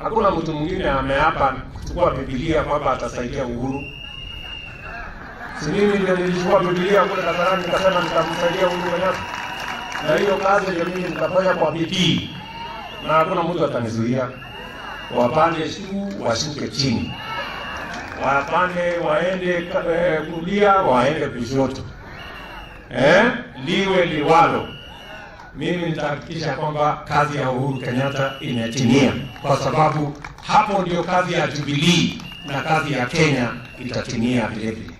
Hakuna mtu mwingine ameapa kuchukua Biblia kwamba atasaidia Uhuru. Si mimi ndio nilichukua Biblia kule Kasarani nikasema nitamsaidia Uhuru Kenyatta, na hiyo kazi ndio mimi nitafanya kwa bidii, na hakuna mtu atanizuia. Wapande juu washuke chini, wapande waende eh, kulia waende kushoto, eh, liwe liwalo mimi nitahakikisha kwamba kazi ya Uhuru Kenyatta imetimia, kwa sababu hapo ndio kazi ya Jubilee na kazi ya Kenya itatimia vile vile.